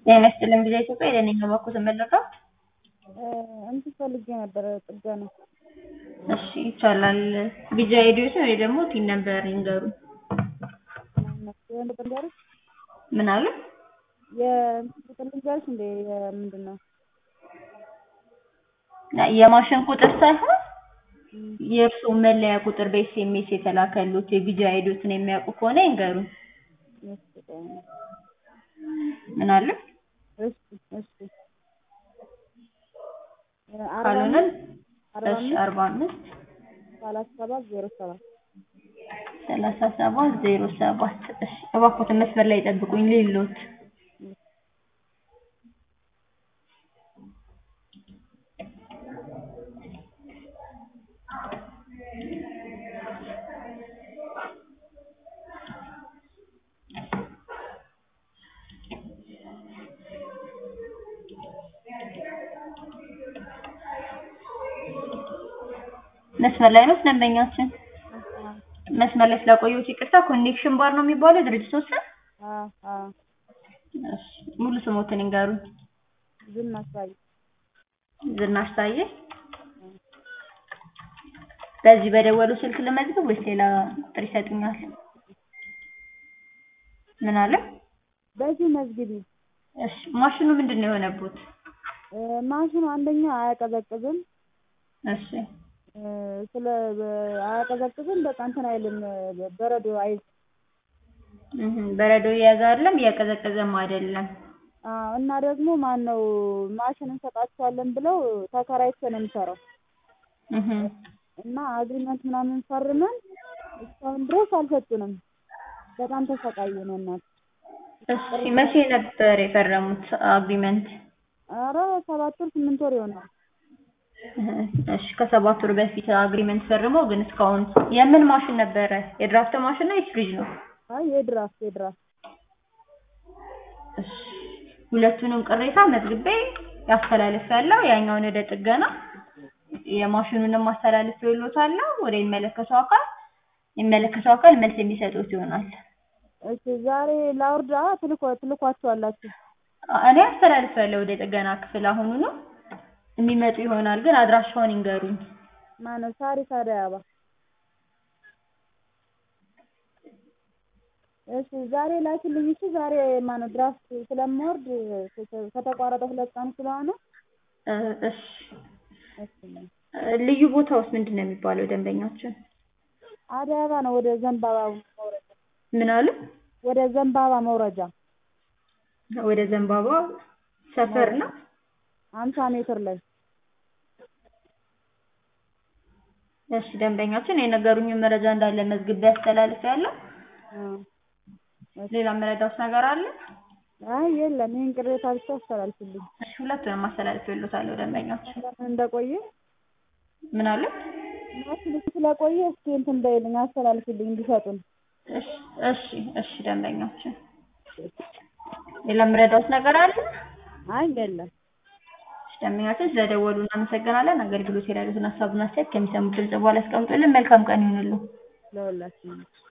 ጤና ይስጥልኝ ጊዜ ኢትዮጵያ የደነኛ ባኩ ተመለቀው እንትን ፈልጌ ነበረ ጥገና። እሺ ይቻላል። ቢጃ ሄዲዮስ ወይ ደግሞ ቲን ነበር ይንገሩ። የወንድ ቁጥር ልንገርሽ? ምን አለ? የእንትን ቁጥር ልንገርሽ እንዴ? ምንድን ነው የማሽን ቁጥር ሳይሆን የእርሱ መለያ ቁጥር በኤስኤምኤስ የተላከሉት የቢጃ ሄዲዮስን የሚያውቁ ከሆነ ይንገሩን። ምን አለ? እሺ እሺ ካልሆነ እሺ አርባ አምስት ሰላሳ ሰባት ዜሮ ሰባት ሰላሳ ሰባት ዜሮ ሰባት እሺ እባክዎትን መስመር ላይ ጠብቁኝ ሌሎት መስመር ላይ ነው ደንበኛችን። መስመር ላይ ስላቆየሁት ይቅርታ። ኮኔክሽን ባር ነው የሚባለው ድርጅቱ ስም? አዎ አዎ እሺ ሙሉ ስሞትን ይንገሩኝ። ዝናሽ ታዬ ዝናሽ ታዬ። በዚህ በደወሉ ስልክ ልመዝግብ ወይስ ሌላ ቁጥር ይሰጡኛል? ምን አለ? በዚህ መዝግቢ። እሺ ማሽኑ ምንድን ነው የሆነበት? ማሽኑ አንደኛ አያቀዘቅዝም። እሺ ስለ አያቀዘቅዝም። በቃ እንትን አይልም፣ በረዶ አይዝ እህ በረዶ እየያዘ አይደለም፣ እያቀዘቀዘም አይደለም። አዎ እና ደግሞ ማን ነው ማሽን እንሰጣቸዋለን ብለው ተከራይቼ ነው የምሰራው እህ እና አግሪመንት ምናምን ፈርመን እስካሁን ድረስ አልሰጡንም። በጣም ተሰቃየን እናት። እሺ መቼ ነበር የፈረሙት አግሪመንት? ኧረ ሰባት ወር ስምንት ወር ይሆናል። እሺ ከሰባት ወር በፊት አግሪመንት ፈርመው ግን እስካሁን የምን ማሽን ነበረ? የድራፍት ማሽን ነው ወይስ ፍሪጅ ነው? አይ የድራፍት የድራፍት እሺ ሁለቱንም ቅሬታ መዝግቤ ያስተላልፋለሁ። ያኛውን ወደ ጥገና የማሽኑንም አስተላልፌልዎታለሁ ወደ የሚመለከተው አካል የሚመለከተው አካል መልስ የሚሰጡት ይሆናል። እሺ ዛሬ ላውርዳ ትልኮ ትልኳቸዋላችሁ? እኔ አስተላልፋለሁ ወደ ጥገና ክፍል አሁኑ ነው የሚመጡ ይሆናል። ግን አድራሻውን ይንገሩኝ። ማነው? ሳሪስ አደይ አበባ። እሺ ዛሬ ላኪልኝ። እሺ ዛሬ ማነው ድራፍት ስለምወርድ ከተቋረጠ ሁለት ቀን ስለሆነ እሺ ልዩ ቦታውስ ምንድን ነው የሚባለው? ደንበኛችን አደይ አበባ ነው። ወደ ዘንባባ መውረጃ። ምን አሉ? ወደ ዘንባባ መውረጃ። ወደ ዘንባባ ሰፈር ነው። አምሳ ሜትር ላይ እሺ ደንበኛችን የነገሩኝን መረጃ እንዳለ መዝግቤ አስተላልፌያለሁ። ሌላ መረዳት ነገር አለ? አይ የለም፣ ይሄን ቅሬታ ብቻ አስተላልፍልኝ። እሺ ሁለቱንም አስተላልፌልዎታለሁ ደንበኛችን። ለምን እንደቆየ ምን አለ? ማሽኑ ስለቆየ እስኪ እንትን በይልኝ አስተላልፍልኝ እንዲሰጡን። እሺ እሺ እሺ ደንበኛችን ሌላ መረዳት ነገር አለ? አይ የለም። ደንበኛችን ስለደወሉ እናመሰግናለን። አገልግሎት የሌሉትን ሀሳብና አስተያየት ከሚሰሙት ድምጽ በኋላ ያስቀምጡልን። መልካም ቀን ይሁንልዎ። ለሁላችንም